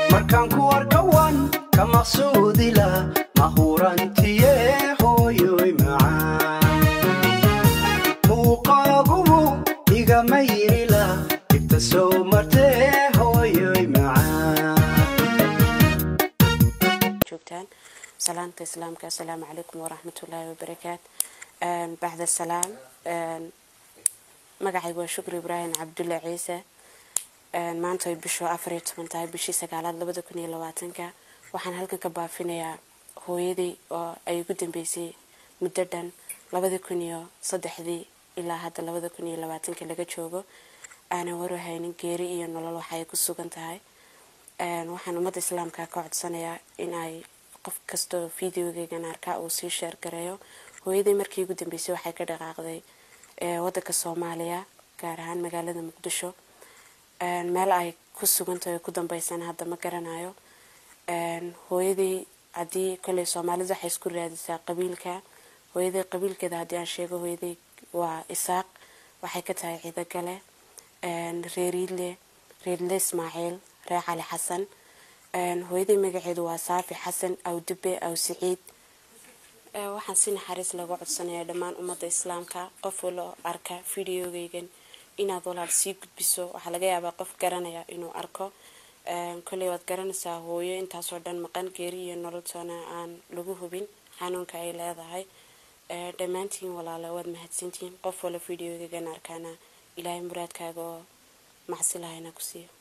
markaan ku arkawan ka maqsuudila mahurantiye hooyoy macaan muuqaagubu igama yirila ibta soo martee hooyoy macaan joogtaan salaanta islaamka assalaamu calaykum waraxmatullaahi wabarakaat bacda salaam magacaygu waa shukri ibraahim cabdulle ciise maanta ay bishu afar iyo toban tahay bishii sagaalaad labada kun iyo labaatanka waxaan halkan ka baafinayaa hooyadii oo ay ugu dambeysay muddo dhan labada kun iyo saddexdii ilaa hadda labada kun iyo labaatanka laga joogo aanan warahaynin geeri iyo nolol waxa ay ku sugan tahay waxaan ummadda islaamka ka codsanayaa in ay qof kastoo videogeygan arkaa uu sii sheer gareeyo hooyadii markii ugu dambeysay waxay ka dhaqaaqday wadanka soomaaliya gaar ahaan magaalada muqdisho meel ay ku sugantahay ku dambeysana hadda ma garanayo hooyadii haddii koley soomaalidu waxay isku raadisaa qabiilka hooyadii qabiilkeeda haddii aan sheego hooyadii waa isaaq waxay ka tahay ciidagale reeriile reerile ismaaciil reer cali xasan hooyadii magaceedu waa saafi xasan aw dube aw siciid waxaan si naxariis lagu codsanayaa dhammaan ummadda islaamka qof walo arka videogeygan inaad walaal sii gudbiso waxaa laga yaabaa qof garanaya inuu arko koley waad garanaysaa hooyo intaasoo dhan maqan geeri iyo nololtoona aan lagu hubin xanuunka ay leedahay dhammaantiin walaale waad mahadsantihiin qof walo videogeygan arkaana ilaahay muraadkaaga oo macsi lahayna ku siiyo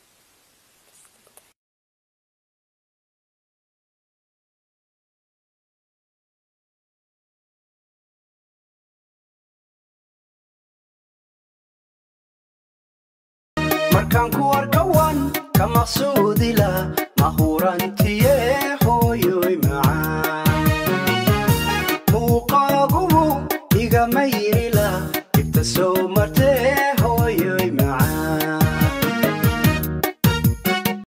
markaan ku arkawan ka maqsuudila mahurantiye hooyoy macaan muuqaagubu igama yirila ibta soo martee